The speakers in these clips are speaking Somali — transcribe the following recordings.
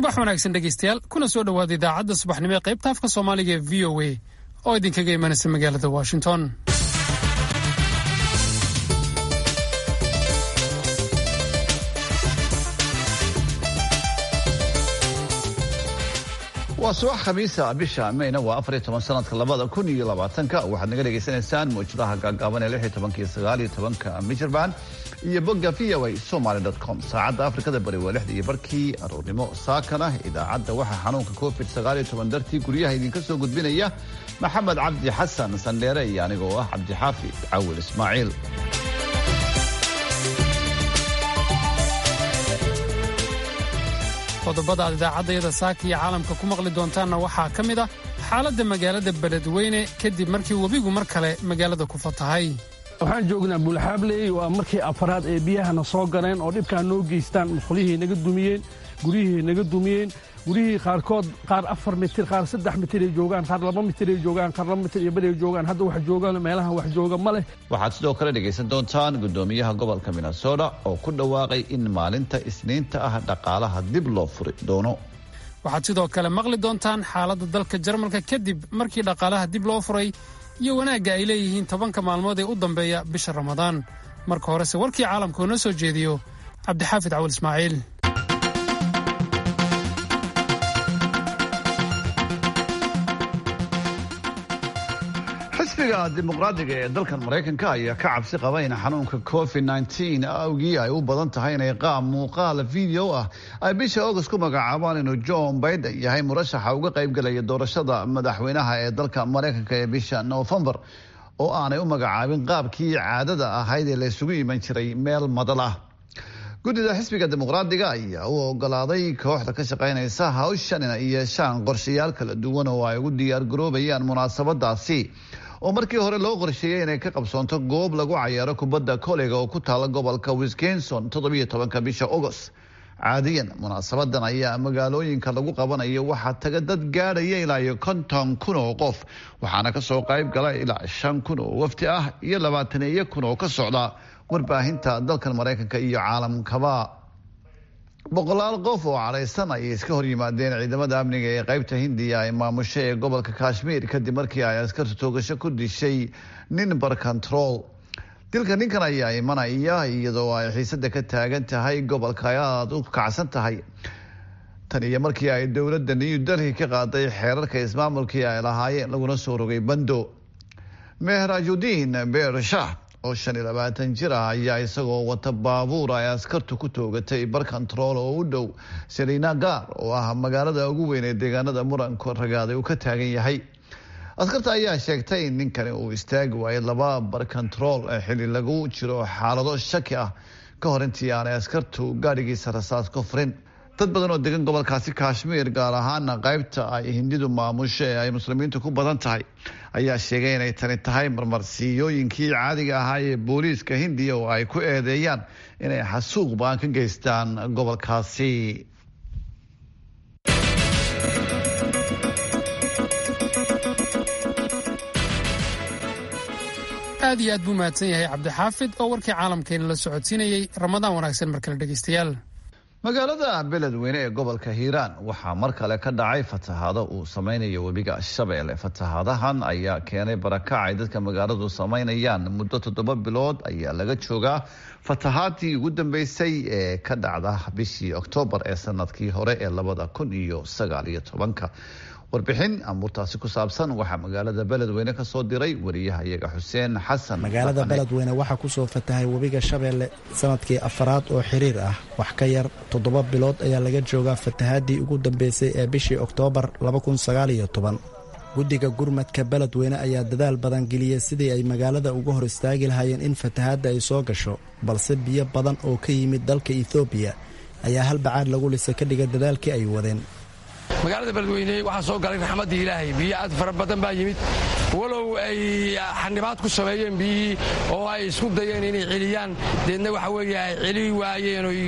subax wanaagsan dhegaystayaal kuna soo dhowaada idaacadda subaxnimo ee qaybta afka soomaaliga ee v o a oo idinkaga imanaysa magaalada washington waa subax khamiisa bisha mayna waa afar iyo toban sanadka labada kun iyo labaatanka waxaad naga dhegaysanaysaan mawjadaha gaagaaban ee lix iyo tobanka iyo sagaal iyo tobanka michirbaan iyo bogga v o a somaly com saacadda afrikada bari waa lixda iyo barkii aroornimo saakana idaacadda waxaa xanuunka covid sagaal iyo toban dartii guryaha idinka soo gudbinaya maxamed cabdi xasan sandheere iyo anigoo ah cabdixaafi cawil ismaaciil qodobada aad idaacaddayada saaka iyo caalamka ku maqli doontaanna waxaa ka mid ah xaaladda magaalada beledweyne kadib markii webigu mar kale magaalada ku fatahay waxaan joognaa buulxaabley waa markii afaraad ee biyahana soo galeen oo dhibkaa noo geystaan musqulihii naga dumiyeen guryihii naga dumiyeen guryihii qaarkood qaar afar mitir qaar saddex mitiray joogaan qaar laba mitiray joogaan qaar laba mitir iyo baday joogaan hadda wax joogaan meelahan wax jooga ma leh waxaad sidoo kale dhegaysan doontaan guddoomiyaha gobolka minnesota oo ku dhawaaqay in maalinta isniinta ah dhaqaalaha dib loo furi doono waxaad sidoo kale maqli doontaan xaaladda dalka jarmalka kadib markii dhaqaalaha dib loo furay iyo wanaagga ay leeyihiin tobanka maalmood ee u dambeeya bisha ramadaan marka horese warkii caalamka oo noo soo jeediyo cabdixaafid cawil ismaaciil xisbiga dimuqraadiga ee dalkan maraykanka ayaa ka cabsi qaba in xanuunka covid nteen awgii ay u badan tahay inay qaab muuqaal video ah ay bisha august ku magacaabaan inuu john biden yahay murashaxa uga qaybgelaya doorashada madaxweynaha ee dalka maraykanka ee bisha novembar oo aanay u magacaabin qaabkii caadada ahayd ee laysugu iman jiray meel madal ah guddida xisbiga dimuqraadiga ayaa u ogolaaday kooxda ka shaqaynaysa hawshan inay yeeshaan qorshayaal kala duwan oo ay ugu diyaargaroobayaan munaasabadaasi oo markii hore loo qorsheeyey inay ka qabsoonto goob lagu cayaaro kubadda koleyga oo ku taala gobolka wisconsin toddobiyo tobanka bisha agost caadiyan munaasabadan ayaa magaalooyinka lagu qabanayo waxaa taga dad gaadhaya ilaa iyo konton kun oo qof waxaana kasoo qayb gala ilaa shan kun oo wafti ah iyo labaataneeyo kun oo ka socda warbaahinta dalkan maraykanka iyo caalamkaba boqolaal qof oo cadhaysan ayay iska hor yimaadeen ciidamada amniga ee qaybta hindiya ay maamusho ee gobolka kashmiir kadib markii ay askarta toogasho ku dishay nin barcontrol dilka ninkan ayaa imanaya iyadoo ay xiisada ka taagan tahay gobolka ay aada u kacsan tahay tan iyo markii ay dowladda new delhi ka qaaday xeerarka ismaamulkii ay lahaayeen laguna soo rogay bando mehrajudiin beershah oo shan iyo labaatan jir ah ayaa isagoo wata baabuur ay askartu ku toogatay barcontrol oo u dhow selinagar oo ah magaalada ugu weyn ee deegaanada muranka ragaaday uu ka taagan yahay askarta ayaa sheegtay in ninkani uu istaagi waayay laba barcontrol ee xili lagu jiro xaalado shaki ah ka hor intii aanay askartu gaadhigiisa rasaas ku furin dad badan oo degan gobolkaasi kashmiir gaar ahaana qaybta ay hindidu maamusho ee ay muslimiintu ku badan tahay ayaa sheegay inay tani tahay marmarsiiyooyinkii caadiga ahaa ee booliiska hindiya oo ay ku eedeeyaan inay xasuuq baan ka geystaan gobolkaasi aad iyo aad buu mahadsan yahay cabdixaafid oo warkii caalamkeena la socodsiinayey ramadaan wanaagsan mar kale dhegaystayaal magaalada beledweyne ee gobolka hiiraan waxaa mar kale ka dhacay fatahaado uu samaynayo webiga shabeelle fatahaadahan ayaa keenay barakac ay dadka magaaladu samaynayaan muddo toddoba bilood ayaa laga joogaa fatahaadii ugu dambeysay ee ka dhacda bishii oktoobar ee sanadkii hore ee labada kun iyo sagaal iyo tobanka warbixin amuurtaasi ku saabsan waxaa magaalada beledweyne ka soo diray wariyaha iyaga xuseen xasan magaalada beledweyne waxaa kusoo fatahay webiga shabeelle sanadkii afaraad oo xiriir ah wax ka yar toddoba bilood ayaa laga joogaa fatahaadii ugu dambeysay ee bishii oktoobar guddiga gurmadka beledweyne ayaa dadaal badan geliyey sidii ay magaalada uga hor istaagi lahaayeen in fatahaadda ay soo gasho balse biyo badan oo ka yimid dalka ethoobiya ayaa hal bacaad lagu lisa ka dhiga dadaalkii ay wadeen magaalada beledweyne waxaa soo galay raxmaddii ilaahay biyo aad fara badan baa yimid walow ay xanibaad ku sameeyeen biyihii oo ay isku dayeen inay celiyaan deedna waxa weeye ay celi waayeen oy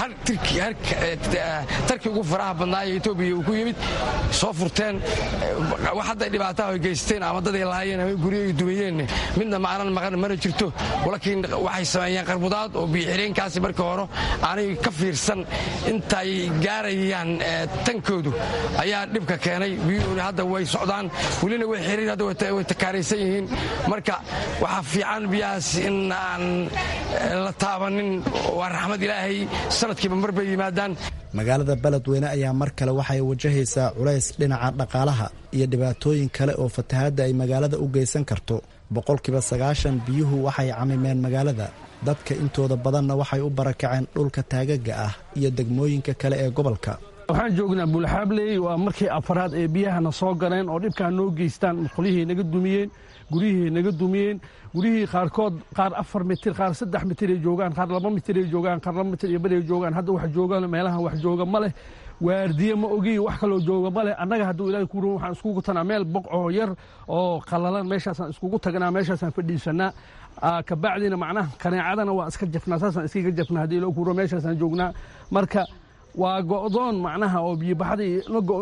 tarkii ugu faraha badnaa ee etoobiya uu ku yimid soo furteen wax hadday dhibaataha ay geysteen ama dad ay lahaayeen ama guryo ay dumiyeen midna macnan maqan mana jirto laakiin waxay sameeyeen qarbudaad oo biyoxireenkaasi markii hore aanay ka fiirsan intay gaarayaan tankoodu ayaa dhibka keenay biyuhuna hadda way socdaan welina way xiriir hadda way takaaraysan yihiin marka waxaa fiican biyahaas in aan la taabanin waa raxmad ilaahay sanadkiiba mar bay yimaadaan magaalada beledweyne ayaa mar kale waxay wajahaysaa culays dhinaca dhaqaalaha iyo dhibaatooyin kale oo fatahaadda ay magaalada u geysan karto boqolkiiba sagaashan biyuhu waxay camimeen magaalada dadka intooda badanna waxay u barakaceen dhulka taagaga ah iyo degmooyinka kale ee gobolka waxaan joognaa buulxaabley waa markii afaraad ee biyahana soo galeen oo dhibkaa noo geystaan musqulihii naga dumiyeen guryihii naga dumiyeen guryihii qaarkood qaar afar mitir qaar saddex mitiray joogaan qaar laba mitiray joogaan qaar laba mitir iyo baray joogaan hadda wax jooga meelaha wax jooga ma leh waardiye ma ogi wax kaloo jooga ma leh annaga hadduu ilaahay ku ruun waxaan iskugu tanaa meel boqoo yar oo qallalan meeshaasaan iskugu tagnaa meeshaasaan fadhiisanaa kabacdina macnaha kaneecadana waa iska jafnaa saasaan iskaga jafnaa haddii ilaahay ku ruun meeshaasaan joognaa marka waa go'doon macnaha oo biyobaxdii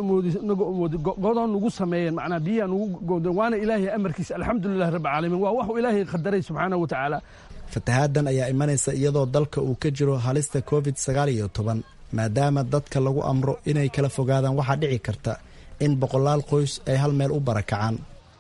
go'doon nugu sameeyeen macnaha biyaha nugu go'doon waana ilaahay amarkiisa alxamdulilah rabbi caalamiin waa waxuu ilaahay qadaray subxaana wa tacaala fatahaadan ayaa imanaysa iyadoo dalka uu ka jiro halista covid sagaal iyo toban maadaama dadka lagu amro inay kala fogaadaan waxaa dhici karta in boqolaal qoys ay hal meel u barakacaan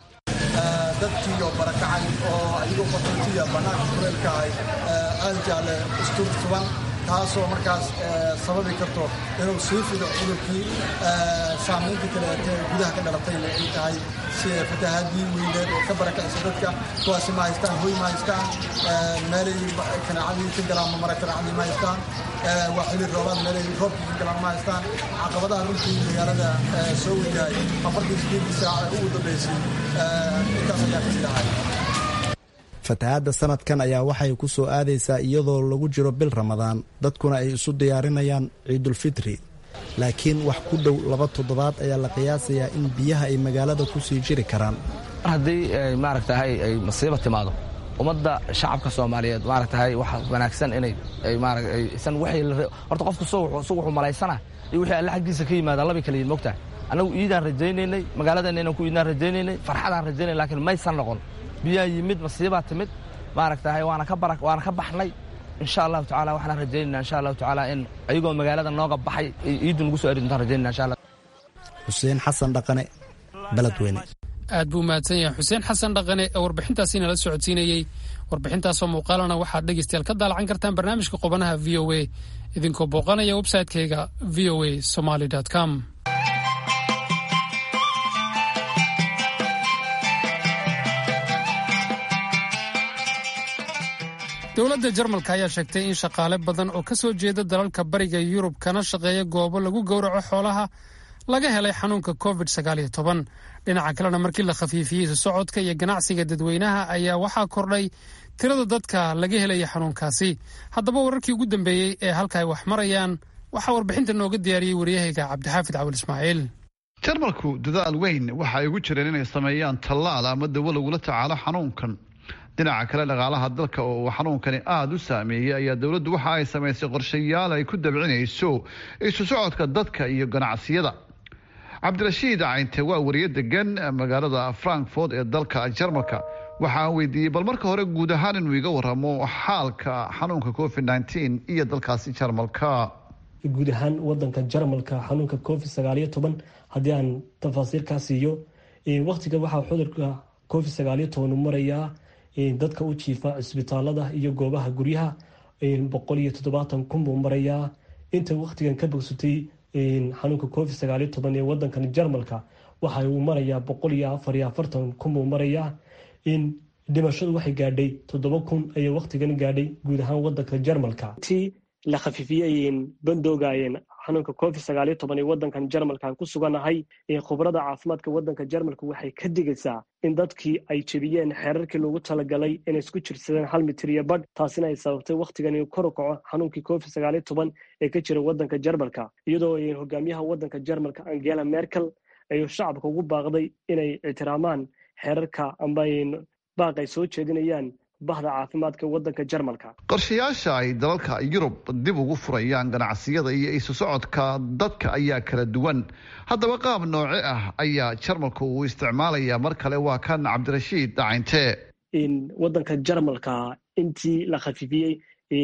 dadkii oo barakacay oo ayagoo qaxootiya bannaanka kuleelka ahay aad jaalle isturtuban taasoo markaas sababi karto inuu sii fido cudurkii saamaynta kaleete gudaha ka dhalatayna ay tahay sida fatahaadii weyneed oo ka barakacisa dadka kuwaasi ma haystaan hoy ma haystaan meelay kanaacadii ka galaan ma mara kanaacadii ma haystaan waa xili roobaad meelay roobkii ka galaan ma haystaan caqabadaha runtii magaalada soo wajahay afartii sideedii saac ee ugu dambeysay intaas ayaa ka mid ahay fatahaadda sanadkan ayaa waxay ku soo aadaysaa iyadoo lagu jiro bil ramadaan dadkuna ay isu diyaarinayaan ciidulfitri laakiin wax ku dhow laba toddobaad ayaa la qiyaasayaa in biyaha ay magaalada ku sii jiri karaan haddii maaragtahay ay masiiba timaado ummadda shacabka soomaaliyeed maaragtahay waxa wanaagsan inay aysan horta qofku isagu wuxuu malaysana iyo wixii alle xaggiisa ka yimaadaan labay kala yihin mogtahay annagu iidaan rajaynaynay magaaladeenna inaan ku iidaan rajaynaynay farxadaan rajaynay lakiin maysan noqon biyaa yimid masiibaa timid maaragtahay waana ka bara waana ka baxnay insha allahu tacala waxaan rajaynayna insha allahu tacaala in ayagoo magaalada nooga baxay ciiddu nagu soo eri doontaan rajaynayna insha allah xuseen xasan dhaqane beledweyne aad buu mahadsan yahay xuseen xasan dhaqane ee warbixintaasi nala socodsiinayey warbixintaasoo muuqaalana waxaad dhegeystayaal ka daalacan kartaan barnaamijka qubanaha v o a idinkoo booqanaya websaytekeyga v o a somaly com dowladda jarmalka ayaa sheegtay in shaqaale badan oo ka soo jeeda dalalka bariga yurub kana shaqeeya goobo lagu gowraco xoolaha laga helay xanuunka covid dhinaca kalena markii la khafiifiyey isu socodka iyo ganacsiga dadweynaha ayaa waxaa kordhay tirada dadka laga helaya xanuunkaasi haddaba wararkii ugu dambeeyey ee halka ay wax marayaan waxaa warbixinta nooga diyaariyey waryahayga cabdixaafid cawil ismaaciil jarmalku dadaal weyn waxa ay ugu jireen inay sameeyaan tallaal ama dawo lagula tacaalo xanuunkan dhinaca kale dhaqaalaha dalka oo uu xanuunkani aada u saameeyey ayaa dowladdu waxa ay samaysay qorshayaal ay ku dabcinayso isu socodka dadka iyo ganacsiyada cabdirashiid cayinte waa wariye degan magaalada frankfort ee dalka jarmalka waxa aan weydiiyey bal marka hore guud ahaan inuu iga waramo xaalka xanuunka covid nteen iyo dalkaasi jarmalka guud ahaan wadanka jarmalka xanuunka covid sagaaliyo toban haddii aan tafaasiirkaa siiyo waktiga waxaa cudurka covid sagaaliyo toban u marayaa dadka u jiifa cisbitaalada iyo goobaha guryaha boqol iyo toddobaatan kun buu marayaa inta waktigan ka bogsatay xanuunka covid sagaaliyo toban ee wadankan jarmalka waxa uu marayaa boqol iyo afar iyo afartan kun buu marayaa dhimashadu waxay gaadhay toddoba kun ayay waktigan gaadhay guud ahaan wadanka jarmalka ti la khafiifiyey bandoogaayeen xanuunka covid sagaaliyo toban ee wadankan jarmalkan ku suganahay khubrada caafimaadka wadanka jarmalka waxay ka digaysaa in dadkii ay jebiyeen xeerarkii loogu talagalay inay isku jirsadeen hal mitir iyo badh taasina ay sababtay wakhtigan inuu kor u kaco xanuunkii covid sagaaliyo toban ee ka jira wadanka jarmalka iyadoo hogaamiyaha wadanka jarmalka angela merkel ayuu shacabka ugu baaqday inay ixtiraamaan xeerarka amba baaq ay soo jeedinayaan bahda caafimaadka waddanka jarmalka qorshayaasha ay dalalka yurub dib ugu furayaan ganacsiyada iyo isu socodka dadka ayaa kala duwan haddaba qaab nooce ah ayaa jarmalku uu isticmaalayaa mar kale waa kan cabdirashiid dacayntee waddanka jarmalka intii la khafifiyey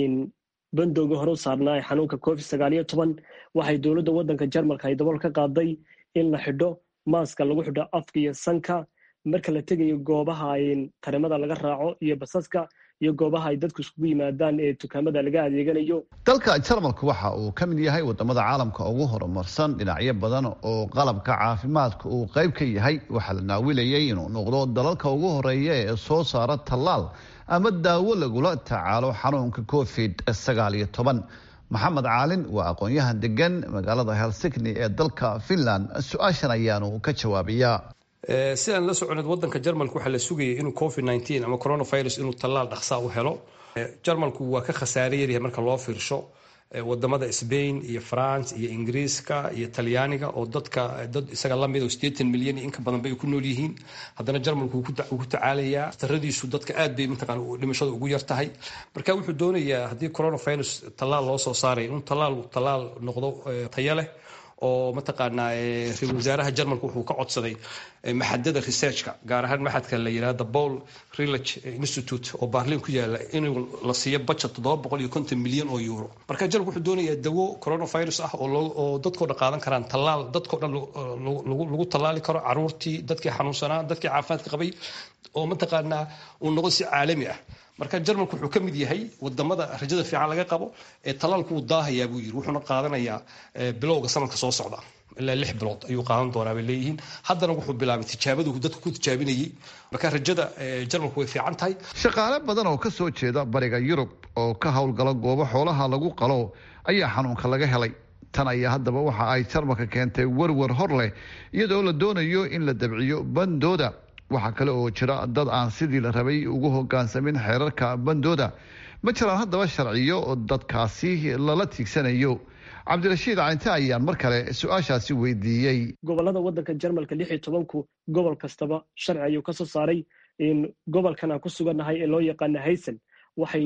bandooga hore u saarnaa xanuunka covid sagaal iyo toban waxay dowladda waddanka jarmalka ay dabool ka qaaday in la xidho maaska lagu xidho afka iyo sanka marka la tegayo goobaha tarimada laga raaco iyo basaska iyo goobaha ay dadku iskugu yimaadaan ee dukaamada laga adeeganayo dalka jarmalka waxa uu ka mid yahay wadamada caalamka ugu horumarsan dhinacyo badan oo qalabka caafimaadka uu qayb ka yahay waxaa la naawilayay inuu noqdo dalalka ugu horeeya ee soo saara tallaal ama daawo lagula tacaalo xanuunka covid sagaal iyo toban maxamed caalin waa aqoon-yahan degan magaalada helsigni ee dalka finland su-aashan ayaanu ka jawaabayaa sidaan la soconed wadanka jarmalka waxaa la sugayay inuu covid nteen ama coronavirus inuu tallaal dhaqsaa u helo jarmalku waa ka khasaare yaryahay marka loo fiirsho wadamada sbain iyo france iyo ingiriiska iyo talyaaniga oo dadka dad isaga lamid oo sideetan milyan iyo inka badan bay ku nool yihiin haddana jarmalku wuu ku tacaalayaa taradiisu dadka aad bay mataqaan dhimashada ugu yar tahay marka wuxuu doonayaa haddii coronavirus tallaal loo soo saaray inuu tallaal tallaal noqdo tayo leh oo mataqaanaa ra-isul wasaaraha jarmalka wuxuu ka codsaday maxadada researchka gaar ahaan maxadka la yidhahda paul relage institute oo baarlin ku yaala inuu la siiyo budget toddoba boqol iyo konton milyan oo euro marka jarmalka wuxuu doonayaa dawo coronavirus ah oo dadkoo dhan qaadan karaan tallaal dadkoo dhan lagu tallaali karo caruurtii dadkii xanuunsanaa dadkii caafimaadka qabay oo mataqaanaa uu noqdo si caalami ah marka jarmalku wuxuu ka mid yahay wadamada rajada fiican laga qabo ee talaalku wuu daahayaa buu yiri wuxuuna qaadanayaa bilowga sanadka soo socda ilaa lix bilood ayuu qaadan doonaa bay leeyihiin haddana wuxuu bilaabay tijaabadu dadka ku tijaabinayay marka rajada jarmalku way fiican tahay shaqaale badan oo ka soo jeeda bariga yurub oo ka howlgala goobo xoolaha lagu qalo ayaa xanuunka laga helay tan ayaa haddaba waxa ay jarmalka keentay werwer hor leh iyadoo la doonayo in la dabciyo bandooda waxaa kale oo jira dad aan sidii la rabay ugu hogaansamin xeerarka bandooda ma jiraan haddaba sharciyo dadkaasi lala tiigsanayo cabdirashiid cinte ayaan mar kale su-aashaasi weydiiyey gobolada waddanka jarmalka lix iyo tobanku gobol kastaba sharci ayuu ka soo saaray gobolkan aan ku sugannahay ee loo yaqaana haysan waxay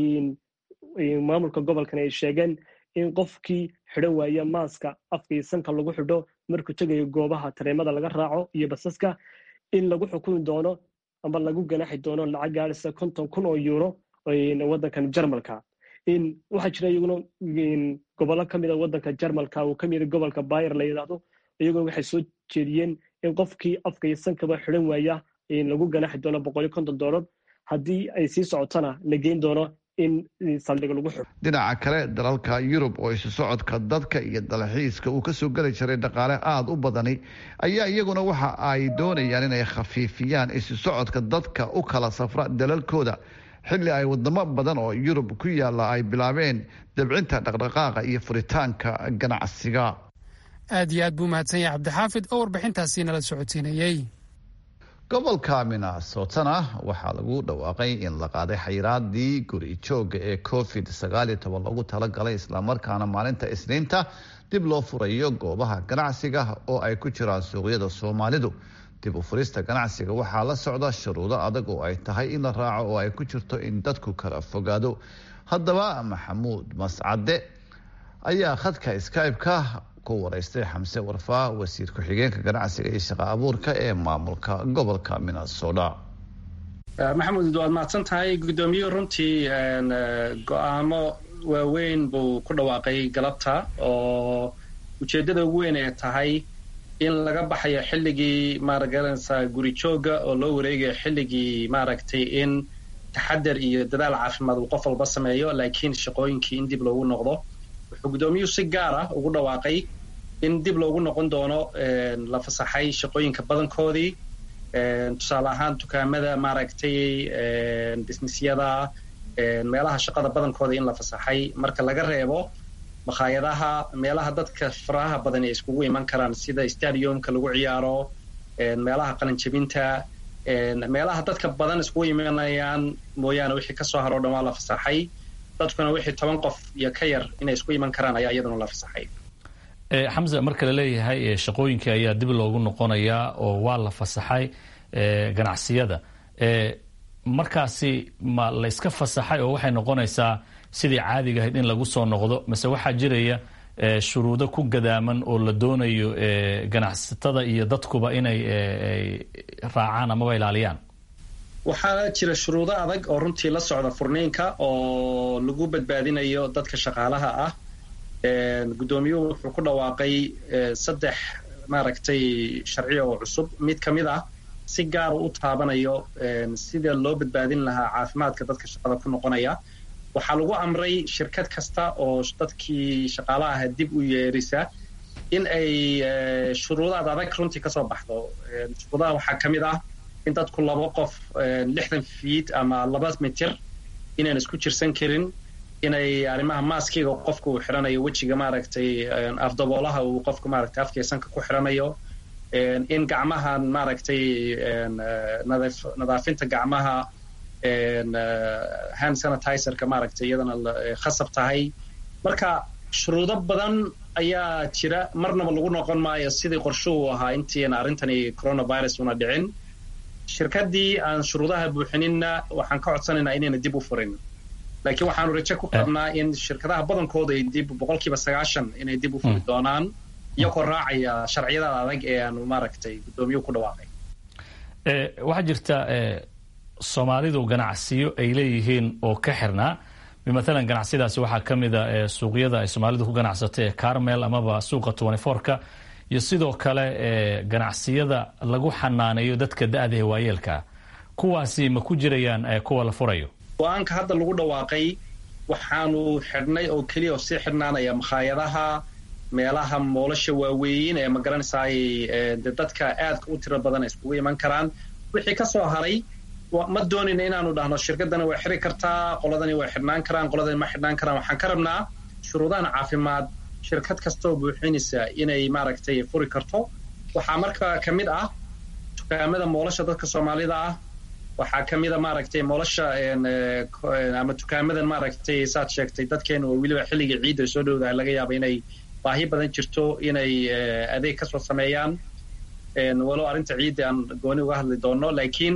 maamulka gobolkan ay sheegeen in qofkii xidhan waaya maaska afka iyo sanka lagu xidho markuu tegayo goobaha tareemada laga raaco iyo basaska in lagu xukumi doono ama lagu ganaxi doono lacag gaadhisa konton kun oo euro waddankan jarmalka waxaa jira iyaguna gobollo ka mida waddanka jarmalka uu ka mida gobolka bayer la yidhaahdo iyaguna waxay soo jeediyeen in qofkii afka iyo sankaba xidhan waaya lagu ganaxi doono boqol iyo konton doolar haddii ay sii socotona la geyn doono in saldhiga lagu xidho dhinaca kale dalalka yurub oo isu socodka dadka iyo dalxiiska uu kasoo geli jiray dhaqaale aada u badani ayaa iyaguna waxa ay doonayaan inay khafiifiyaan isu socodka dadka u kala safra dalalkooda xilli ay wadamo badan oo yurub ku yaalla ay bilaabeen dabcinta dhaqdhaqaaqa iyo furitaanka ganacsiga aad iyo aad buu mahadsan yahay cabdixaafid oo warbixintaasi nala socodsiinayey gobolka minnesotana waxaa lagu dhawaaqay in la qaaday xayiraadii guri jooga ee covid sagaaliyo toban loogu talagalay islamarkaana maalinta isniinta dib loo furayo goobaha ganacsiga oo ay ku jiraan suuqyada soomaalidu dib u furista ganacsiga waxaa la socda shuruudo adag oo ay tahay in la raaco oo ay ku jirto in dadku kala fogaado haddaba maxamuud mascade ayaa khadka skybe-ka ku wareystay xamse warfaa wasiir ku-xigeenka ganacsiga iyo shaqa abuurka ee maamulka gobolka minnesota maxamuud waad mahadsan tahay guddoomiyuhu runtii go-aamo waaweyn buu ku dhawaaqay galabta oo ujeeddada ugu weyn ay tahay in laga baxayo xilligii maaragaranaysaa guri jooga oo loo wareegayo xilligii maaragtay in taxadar iyo dadaal caafimaad uu qof walba sameeyo laakiin shaqooyinkii in dib loogu noqdo wuxuu guddoomiyuhu si gaar ah ugu dhawaaqay in dib loogu noqon doono la fasaxay shaqooyinka badankoodii tusaale ahaan dukaamada maaragtay bisnisyada meelaha shaqada badankooda in la fasaxay marka laga reebo makhaayadaha meelaha dadka faraha badan ay iskugu iman karaan sida stadiumka lagu ciyaaro meelaha qalanjabinta meelaha dadka badan iskugu imanayaan mooyaane wixii kasoo haro dhan waa la fasaxay dadkuna wixii toban qof iyo ka yar inay isku iman karaan ayaa iyaduna la fasaxay xamse marka la leeyahay shaqooyinkii ayaa dib loogu noqonayaa oo waa la fasaxay ganacsiyada markaasi ma layska fasaxay oo waxay noqonaysaa sidii caadiga ahayd in lagu soo noqdo mase waxaa jiraya shuruudo ku gadaaman oo la doonayo ganacsatada iyo dadkuba inay raacaan amaba ilaaliyaan waxaa jira shuruudo adag oo runtii la socda furniinka oo lagu badbaadinayo dadka shaqaalaha ah guddoomiyuhu wuxuu ku dhawaaqay saddex maaragtay sharciya oo cusub mid ka mid ah si gaara u taabanayo sida loo badbaadin lahaa caafimaadka dadka shaqada ku noqonaya waxaa lagu amray shirkad kasta oo dadkii shaqaalaha aha dib u yeerisa in ay shuruudaad adag runtii kasoo baxdo shuruudaha waxaa ka mid ah in dadku laba qof lixdan fiid ama laba mitir inaan isku jirsan karin inay arrimaha maaskiga qofka uu xiranayo wejiga maaragtay afdaboolaha uu qofka maaragtay afkeesanka ku xiranayo in gacmahan maaragtay nadaafinta gacmaha hand sanitizerka maaragtay iyadana khasab tahay marka shuruudo badan ayaa jira marnaba lagu noqon maayo sidii qorshuhu ahaa intiina arrintani coronavirus una dhicin shirkaddii aan shuruudaha buuxininna waxaan ka codsanaynaa inayna dib u furin laakiin waxaanu rajo ku qabnaa in shirkadaha badankooda ay dib boqolkiiba sagaashan inay dib u furi doonaan iyagoo raacaya sharciyada adag ee aanu maaragtay guddoomiyuhu ku dhawaaqay waxaa jirta soomaalidu ganacsiyo ay leeyihiin oo ka xirnaa matalan ganacsiyadaasi waxaa ka mida suuqyada ay soomaalidu ku ganacsato ee carmel amaba suuqa ka iyo sidoo kale ganacsiyada lagu xanaaneeyo dadka da-da ee waayeelkaa kuwaasi ma ku jirayaan kuwa la furayo go-aanka hadda lagu dhawaaqay waxaanu xidhnay oo keliya oo sii xidhnaanaya makhaayadaha meelaha moolasha waaweyn ee magaranaysaay de dadka aadka u tiro badan iskugu iman karaan wixii ka soo haray ma doonayna inaanu dhahno shirkadani way xiri kartaa qoladani way xidhnaan karaan qoladani ma xidhnaan karaan waxaan ka rabnaa shuruudahan caafimaad shirkad kastaoo buuxinaysa inay maaragtay furi karto waxaa marka ka mid ah dukaamada moolasha dadka soomaalida ah waxaa ka mida maaragtay moolasha ama dukaamadan maaragtay saad sheegtay dadkeenu oo weliba xilliga ciidda soo dhowdaha laga yaaba inay baahi badan jirto inay adeeg kasoo sameeyaan walow arrinta ciidda aan gooni uga hadli doono laakiin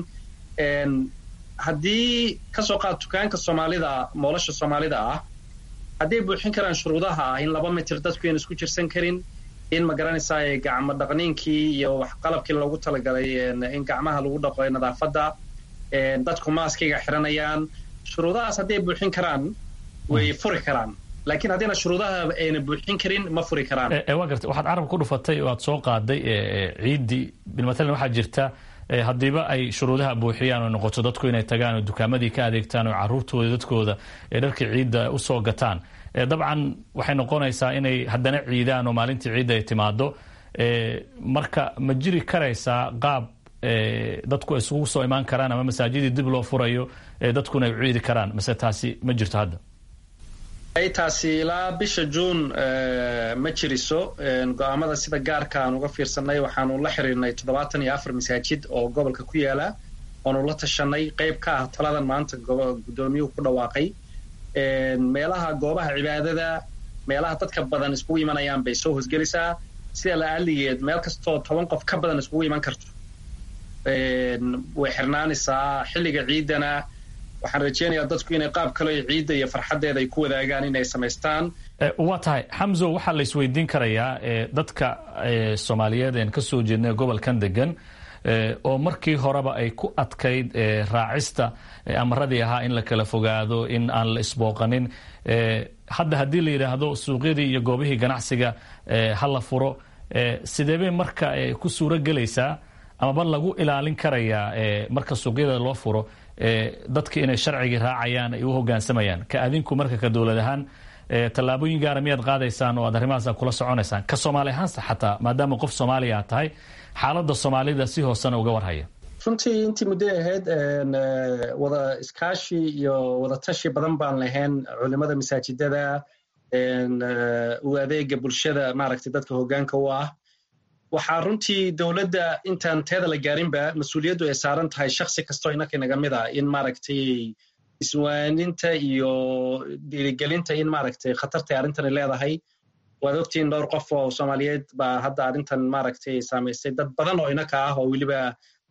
haddii kasoo qaad dukaanka soomaalida moolasha soomaalida ah hadday buuxin karaan shuruudaha ah in laba mitir dadku ayna isku jirsan karin in ma garanaysaa gacmo dhaqniinkii iyo qalabkii loogu talagalay in gacmaha lagu dhaqo nadaafadda dadku maaskiga xiranayaan shuruudahaas hadday buuxin karaan way furi karaan laakiin haddayna shuruudaha ayna buuxin karin ma furi karaan waa garta waxaad carab ku dhufatay oo aad soo qaaday ciiddii bilmatalan waxaa jirta haddiiba ay shuruudaha buuxiyaan oo noqoto dadku inay tagaan oo dukaamadii ka adeegtaan oo caruurtooda dadkooda ee dharkii ciidda usoo gataan dabcan waxay noqonaysaa inay haddana ciidaan oo maalintii ciidda ay timaado marka ma jiri karaysaa qaab dadku ay isugu soo imaan karaan ama masaajidii dib loo furayo dadkuna ay u ciidi karaan mase taasi ma jirto hadda taasi ilaa bisha juun ma jiriso go-aamada sida gaarka aan uga fiirsanay waxaanu la xiriirnay toddobaatan iyo afar masaajid oo gobolka ku yaala oonu la tashanay qayb ka ah taladan maanta guddoomiyuhu ku dhawaaqay meelaha goobaha cibaadada meelaha dadka badan iskugu imanayaan bay soo hosgelisaa sida la aligeed meel kastoo toban qof ka badan iskugu iman karto way xirnaanaysaa xilliga ciiddana waxaan rajeynayaa dadku inay qaab kale ciidda iyo farxaddeeda ay ku wadaagaan inay samaystaan waa tahay xamso waxaa la isweydiin karayaa dadka soomaaliyeed een ka soo jeednay gobolkan degan oo markii horeba ay ku adkayd raacista amaradii ahaa in la kala fogaado in aan la isbooqanin hadda haddii la yidhaahdo suuqyadii iyo goobihii ganacsiga ha la furo sideebay marka ku suuro gelaysaa amaba lagu ilaalin karayaa marka suuqyada loo furo dadka inay sharcigii raacayaan ay u hogaansamayaan ka adinku marka ka dowlad ahaan tallaabooyin gaara miyaad qaadaysaan oo aad arrimahaas kula soconaysaan ka soomaali ahaanse xataa maadaama qof soomaaliya aad tahay xaaladda soomaalida si hoosena uga warhaya runtii intii muddo ahayd wada iskaashi iyo wada tashi badan baan lahayn culimada masaajidada u adeega bulshada maaragtay dadka hogaanka u ah waxaa runtii dowladda intaan teeda la gaarinba mas-uuliyaddu ay saaran tahay shaksi kastoo inaka naga mid ah in maaragtay iswaaninta iyo dhiirigelinta in maaragtay khatartay arrintani leedahay waad ogtiin dhowr qof oo soomaaliyeed baa hadda arrintan maaragtay saamaysay dad badan oo inaka ah oo weliba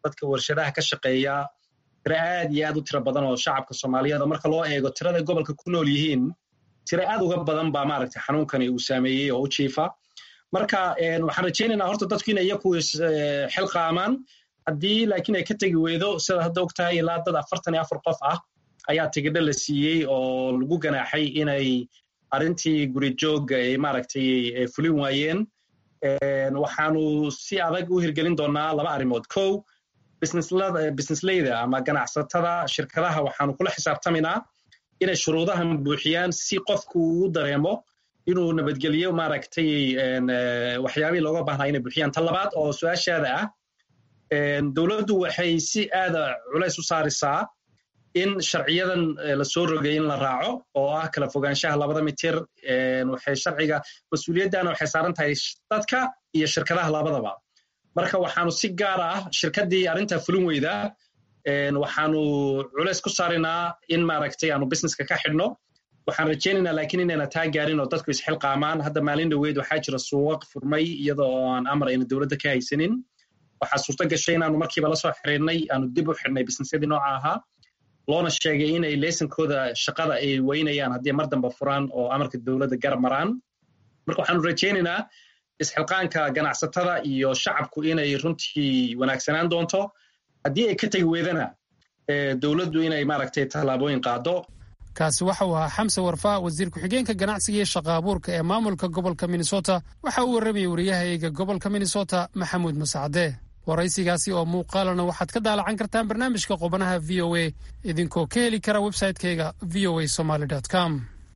dadka warshadaha ka shaqeeya tiro aad iyo aad u tiro badan oo shacabka soomaaliyeed oo marka loo eego tirada gobolka ku nool yihiin tiro aad uga badan baa maaragtay xanuunkani uu saameeyey oo u jiifa marka waxaan rajaynaynaa horta dadku inay iyaku xilqaamaan haddii laakiin ay ka tegi weydo sida hadda og tahay ilaa dad afartan iyo afar qof ah ayaa tigidho la siiyey oo lagu ganaaxay inay arrintii guri joogga ay maaragtay fulin waayeen waxaanu si adag u hirgelin doonaa laba arrimood kow businessleyda ama ganacsatada shirkadaha waxaanu kula xisaabtamaynaa inay shuruudahan buuxiyaan si qofku uu dareemo inuu nabadgelyo maaragtay waxyaabihii looga baahnaa inay buuxiyaan ta labaad oo su-aashaada ah dowladdu waxay si aada culays u saarisaa in sharciyadan la soo rogay in la raaco oo ah kala fogaanshaha labada mitir waxay sharciga mas-uuliyaddana waxay saaran tahay dadka iyo shirkadaha labadaba marka waxaanu si gaar ah shirkaddii arrintaa fulin weyda waxaanu culays ku saarinaa in maaragtay aanu businesska ka xidhno waxaan rajaynaynaa laakiin inayna taa gaarin oo dadku isxilqaamaan hadda maalin dhoweyd waxaa jira suuqaq furmay iyadoo aan amar ayna dowladda ka haysanin waxaa suurto gashay inaanu markiiba la soo xiriirnay aanu dib u xidhnay businessyadii nooca ahaa loona sheegay inay leysankooda shaqada ay weynayaan haddii mar damba furaan oo amarka dowladda garab maraan marka waxaanu rajaynaynaa isxilqaanka ganacsatada iyo shacabku inay runtii wanaagsanaan doonto haddii ay ka tegi weydana dowladdu inay maaragtay tallaabooyin qaado kaasi waxa uu ahaa xamse warfaa wasiir ku-xigeenka ganacsiga iyo shaqa abuurka ee maamulka gobolka minnesota waxa uu warramayay wariyahayga gobolka minnesota maxamuud masacde waraysigaasi oo muuqaalana waxaad ka daalacan kartaan barnaamijka qubanaha v o a idinkoo ka heli kara websaytekeyga v o a somaly com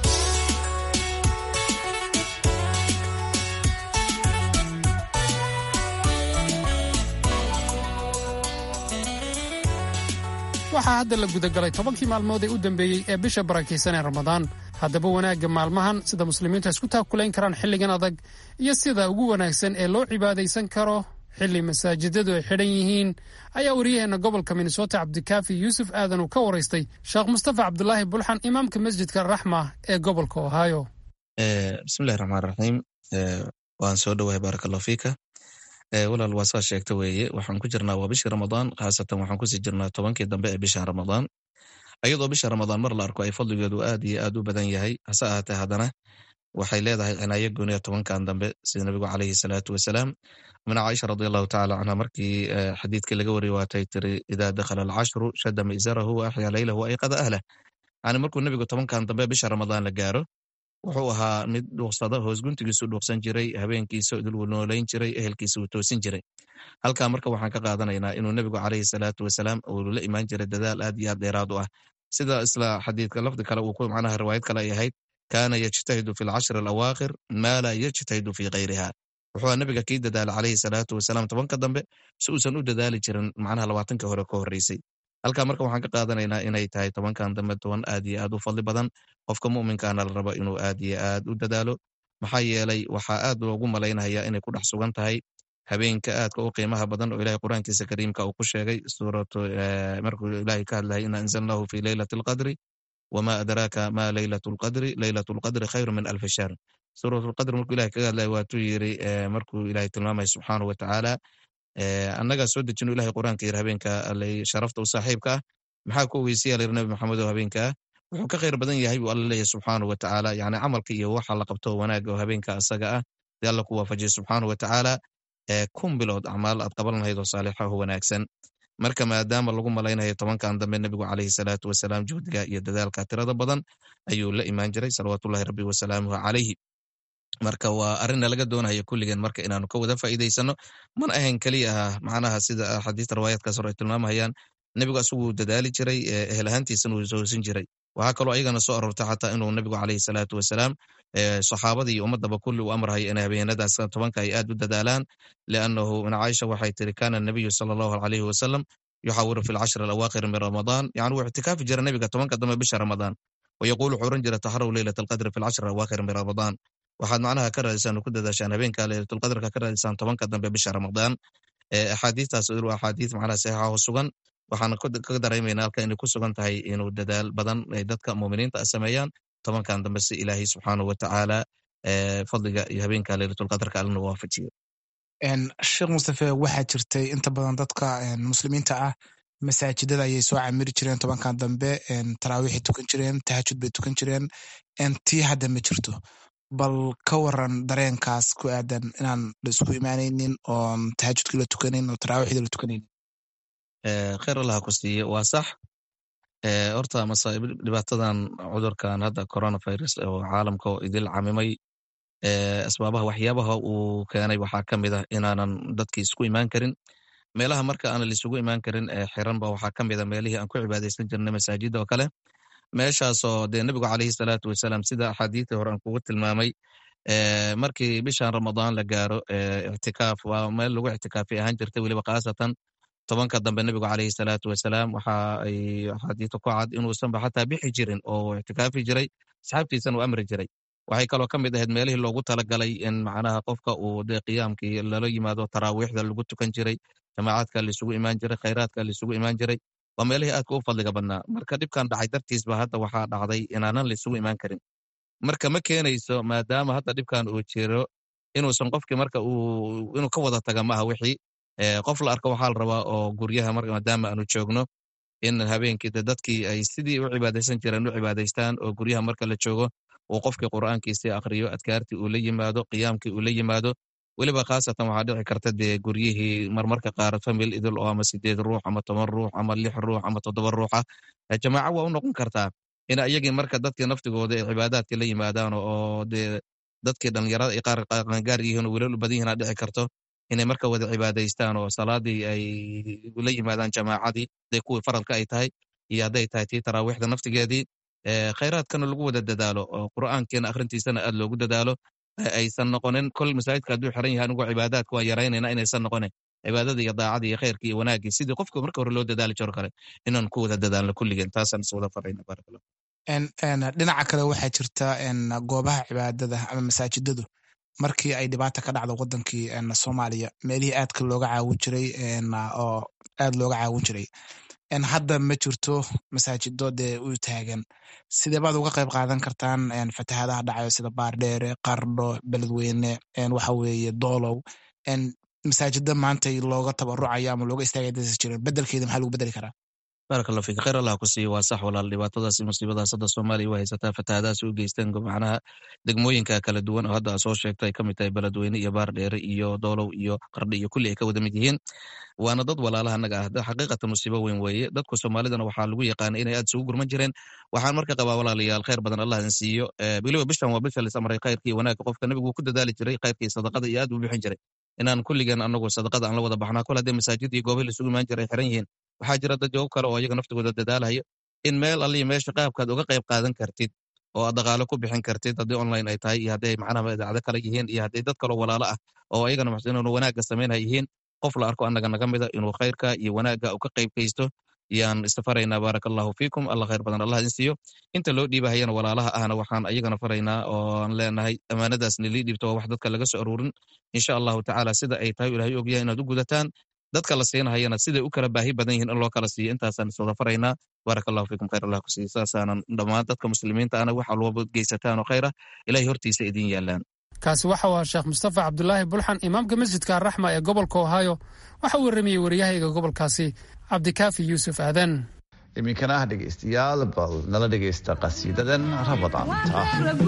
waxaa hadda la gudagalay tobankii maalmood ee u dambeeyey ee bisha barakaysan ee ramadaan haddaba wanaagga maalmahan sida muslimiintu isku taakulayn karaan xilligan adag iyo sida ugu wanaagsan ee loo cibaadaysan karo xilli masaajidadu ay xidhan yihiin ayaa wariyaheenna gobolka minnesota cabdikaafi yuusuf aadan uu ka waraystay sheekh mustafa cabdulaahi bulxan imaamka masjidka raxma ee gobolka ohio bismillahi raxmaan raxiim waan soo dhowahay baarakallahu fiika walaal waa saa sheegta weeye waxaan ku jirnaa waa bishii ramadaan khaasatan waxaan kusii jirnaa tobankii dambe ee bisha ramadaan ayadoo bisha ramadaan mar la arko ay fadligeedu aad iyo aad u badan yahay hase ahaatee haddana waxay leedahay cinaayo gooniya tobankan dambe sida nabigu caleyhi salaatu wasalaam mina caaisha radiallahu tacala canha markii xadiidkii laga wariyey waatay tiri idaa dakhala alcashru shadda mi'zarahu wa axyaa leylahu wa ayqada ahlah yani markuu nebigu tobankan dambe bisha ramadaan la gaaro wuxuu ahaa mid dhuuqsada hoos guntigiisu dhuuqsan jiray habeenkiisa idiluu noolayn jiray ehelkiisa uu toosin jiray halkaa marka waxaan ka qaadanaynaa inuu nebigu caleyhi salaatu wasalaam uu la imaan jiray dadaal aad iyo aad dheeraad u ah sida isla xadiidka lafdi kale uu ku macnaha riwaayad kale ay ahayd kaana yajtahidu fi alcashri alawaakhir maa laa yajtahidu fi kayriha wuxuu nebiga kii dadaala caleyhi salaatu wasalaam tobanka dambe si uusan u dadaali jirin macnaha labaatanka hore ka horreysay halkaa marka waxaan ka qaadanaynaa inay tahay tobankan dambe toban aad iyo aad u fadli badan qofka mu'minkaana la rabo inuu aad iyo aad u dadaalo maxaa yeelay waxaa aad loogu malaynayaa inay ku dhex sugan tahay habeenka aadka u qiimaha badan oo ilahay qur-aankiisa kariimka uu ku sheegay suuratu markuu ilahay ka hadlayay ina anzalnahu fi leylati alqadri wma adraaka ma leylat lqadri leylat lqadri khayru min alfi shahr suurat lqadr markuu ilahay kaga hadlaya waatuu yiri markuu ilahay tilmaamaya subxaanahu watacaala annagaa soo dejino ilahay qur-aanka yiri habeenka sharafta u saaxiibka ah maxaa ku ogeysiya layiri nabi maxamed oo habeenka ah wuxuu ka khayr badan yahay buu alla leeyahy subxaanahu watacaala yani camalka iyo waxa la qabto wanaaga oo habeenka asaga ah dee alla ku waafajiya subxaanahu watacaala kun bilood acmaal aad qaban lahayd oo saalixa oo wanaagsan marka maadaama lagu malaynayo tobankan dambe nebigu caleyhi salaatu wasalaam juhdiga iyo dadaalka tirada badan ayuu la imaan jiray salawaatullahi rabbi wasalaamuhu calayhi marka waa arrinna laga doonaya kulligeen marka inaanu ka wada faa'iidaysano mana ahayn keliya ah macnaha sida axaadiista riwaayaadkaas hore ay tilmaamahayaan nebigu asaguu dadaali jiray ehel ahaantiisana uu soosin jiray waxaa kaloo ayagana soo aroortay xataa inuu nebigu caleyhi salaatu wasalaam saxaabada iyo ummadaba kulli uu amrahay in habeenadaas tobanka ay aad u dadaalaan liannahu min caaisha waxay tiri kana nabiyu sala allahu alayhi wasalam yuxawiru fi lcashri alawaakhir min ramadaan yani wuu ictikaafi jira nebiga tobanka dambe bisha ramadaan wayaquulu wuxuu oran jira taxaraw leylat alqadri fi lcashri alawaakhir min ramadaan waxaad macnaha ka raadisaan ku dadaashaan habeenka leylatulqadrka ka raadisaan tobanka dambe bisha ramadaan axaadiistaas waa axaadiis macnaha saxiixa oo sugan waxaan ka dareemayna halka inay ku sugan tahay inuu dadaal badan ay dadka muuminiinta sameeyaan tobankan dambe si ilaahay subxaanahu watacaala fadliga iyo habeenka leylatulqadrka allana waafajiyo sheekh mustafe waxaa jirtay inta badan dadka muslimiinta ah masaajidada ayay soo camiri jireen tobankan dambe taraawiixay tukan jireen tahajud bay tukan jireen tii hadda ma jirto bal ka waran dareenkaas ku aadan inaan la isku imaanaynin oon tahajudkii la tukanayn oo taraawiixdii la tukanaynin kheyr allaha ku siiye waa sax horta masaa'ib dhibaatadan cudurkan hadda coronavirus oo caalamka oo idil camimay asbaabaha waxyaabaha uu keenay waxaa ka mid ah inaanan dadkii isku imaan karin meelaha marka aanan laisugu imaan karin ee xiranba waxaa ka mid a meelihii aan ku cibaadaysan jirnay masaajida oo kale meeshaasoo dee nebigu caleyhi salaatu wasalaam sida axaadiistii hore aan kugu tilmaamay markii bishan ramadaan la gaaro ictikaaf waa meel lagu ictikaafay ahaan jirtay weliba khaasatan tobanka dambe nebigu caleyhi salaatu wasalaam waxa ay axaadiista ku cad inuusanba xataa bixi jirin oo ictikaafi jiray asxaabtiisana uu amri jiray waxay kaloo ka mid ahayd meelihii loogu talagalay in macnaha qofka uu dee qiyaamkii lala yimaado taraawiixda lagu tukan jiray jamaacadka laisugu imaan jiray khayraadka laisugu imaan jiray waa meelihii aadka u fadliga badnaa marka dhibkan dhacay dartiisba hadda waxaa dhacday inaanan laisugu imaan karin marka ma keenayso maadaama hadda dhibkan uu jiro inuusan qofkii marka uu inuu ka wada taga maaha wixii qof la arko waxaa la rabaa oo guryaha maadaama aanu joogno in habeenkii de dadkii ay sidii u cibaadaysan jireen u cibaadaystaan oo guryaha marka la joogo uu qofkii qur'aankiisii akriyo adkaartii uu la yimaado qiyaamkii uu la yimaado weliba khaasatan waxaa dhici karta dee guryihii marmarka qaar famil idil oo ama sideed ruux ama toban ruux ama lix ruux ama toddoba ruuxa jamaaco waa u noqon kartaa in iyagii marka dadkii naftigooda ay cibaadaadkii la yimaadaan oo dee dadkii dhalinyarada ay qaar qaangaar yihiin oo welal badan yihiin dhici karto inay marka wada cibaadaystaan oo salaadii ay la yimaadaan jamaacadii haday kuwii faradka ay tahay iyo hadday tahay tii taraawiixda naftigeedii khayraadkana lagu wada dadaalo oo qur'aankiina akhrintiisana aad loogu dadaalo aysan noqonin kol masaajidka hadduu xiran yahay anigoo cibaadaadka waan yaraynayna inaysan noqonin cibaadada iyo daacadii iyo khayrkii iyo wanaaggii sidii qofka marka hore loo dadaali jiro kale inaan ku wada dadaalno kulligeen taasaan is wada farayna baarakallah dhinaca kale waxaa jirta goobaha cibaadada ama masaajidadu markii ay dhibaata ka dhacdo wadankii soomaaliya meelihii aadka looga caawin jiray oo aad looga caawin jiray hadda ma jirto masaajido dee u taagan sidee baad uga qayb qaadan kartaan fatahaadaha dhacayo sida baardheere qardho beledweyne waxa weeye doolow masaajida maanta looga tabarucayo ama looga istaagaya dasa jiren bedelkeeda maxaa lagu bedeli karaa barak allah fik khayr allah ku siiyo waa sax walaal dhibaatadaas musiibadaas hadda soomaaliya waa haysataa fatahaadaas u geysteen macnaha degmooyinka kala duwan oo hadda soo sheegto ay ka mid tahay beledweyne iyo baardheere iyo doolow iyo qardhi iyo kulli ay ka wada mid yihiin waana dad walaalaha naga ah xaqiiqatan musiibo weyn weeye dadku soomaalidana waxaa lagu yaqaana inay aad isugu gurman jireen waxaan marka qabaa walaalayaal khayr badan allah idin siiyo weliba bishan waa bisha lisamray khayrkii wanaagga qofka nabigu ku dadaali jiray khayrkii sadaqada iyo aad u bixin jiray inaan kulligeen anagu sadaqada aan la wada baxnaa kol haddee masaajid iyo goobahi laisugu imaan jiray xiran yihiin waxaa jira dad jawab kale oo iyaga naftigooda dadaalayo in meel alliya meesha qaabkaad uga qayb qaadan kartid oo aad dhaqaalo ku bixin kartid haddii online ay tahay iyo hadday macnaha idaacado kale yihiin iyo hadday dad kaloo walaalo ah oo ayagana maxsiniinu wanaagga samaynaya yihiin qof la arko annaga naga mida inuu khayrka iyo wanaagga u ka qayb kaysto yaan istafaraynaa baaraka allahu fiikum allah khayr badan allah idin siiyo inta loo dhiibahayana walaalaha ahna waxaan ayagana faraynaa oo aan leenahay ammaanadaas nilii dhiibto waa wax dadka laga soo aruurin insha allahu tacaala sida ay tahay ilahay ogyahay inaad u gudataan dadka la siinahayana siday u kala baahi badan yihiin in loo kala siiyo intaasaan iswada faraynaa baaraka allahu fiikum khayr allah ku siiyo saasaanan dhammaan dadka muslimiinta ana wax walba geysataan oo khayra ilahay hortiisa idin yaalaan kaasi waxa waa sheekh mustafa cabdulaahi bulxan imaamka masjidka araxma ee gobolka ohio waxa uu warramayey waryahayga gobolkaasi cabdikaafi yuusuf aadan iminkana ah dhegaystayaal bal nala dhegaysta qasiidadan rabadaanta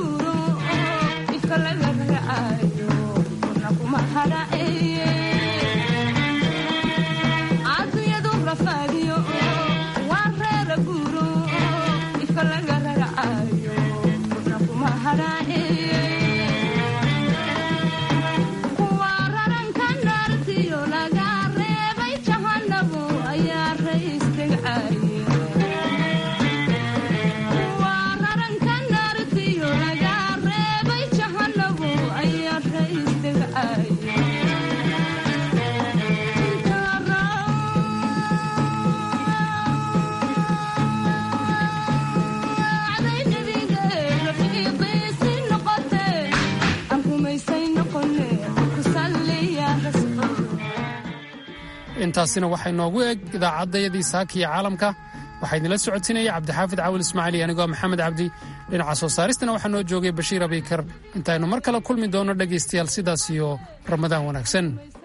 intaasina waxay noogu eg idaacaddayadii saakiya caalamka waxaa idinla socodsiinaya cabdixaafid caawil ismaaciil anigoo maxamed cabdi dhinaca soo saaristana waxaa noo joogay bashiir abikar intaynu mar kale kulmi doonno dhegaystayaal sidaas iyo ramadaan wanaagsan